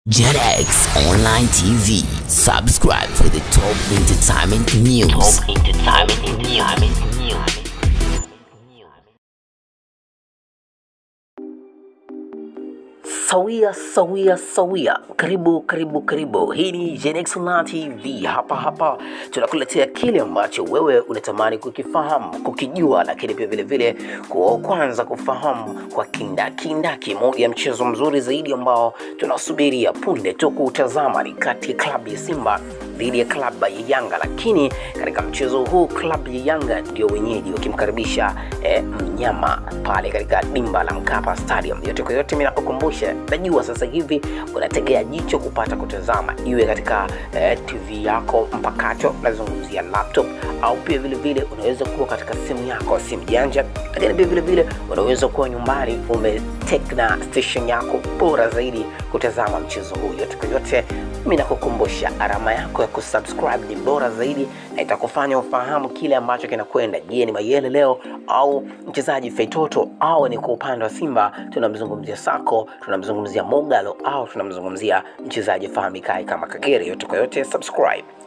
JetX Online TV. Subscribe for the top entertainment news. Top entertainment news. Sawia sawia sawia, karibu karibu karibu. Hii ni Genex Online TV. Hapa hapa tunakuletea kile ambacho wewe unatamani kukifahamu, kukijua, lakini pia vile vile kwa kwanza kufahamu kwa kindakindaki. Moja ya mchezo mzuri zaidi ambao tunasubiria punde tu kuutazama ni kati ya klabu ya Simba dhidi ya klabu ya Yanga, lakini katika mchezo huu klabu ya Yanga ndio wenyeji wakimkaribisha eh, mnyama pale katika dimba la Mkapa Stadium. Yote kwa yote, mimi nakukumbusha, najua sasa hivi unategea jicho kupata kutazama, iwe katika eh, TV yako mpakato, nazungumzia laptop, au pia vile vile unaweza kuwa katika simu yako, simu janja, lakini pia vile vile unaweza kuwa nyumbani umetekna station yako bora zaidi kutazama mchezo huu. Yote kwa yote, mimi nakukumbusha alama yako ya kusubscribe ni bora zaidi na itakufanya ufahamu kile ambacho kinakwenda. Je, ni Mayele leo au mchezaji Feitoto au ni kwa upande wa Simba tunamzungumzia Sako, tunamzungumzia Mogalo au tunamzungumzia mchezaji fahamikae kama Kagere? Yote kwa yote, subscribe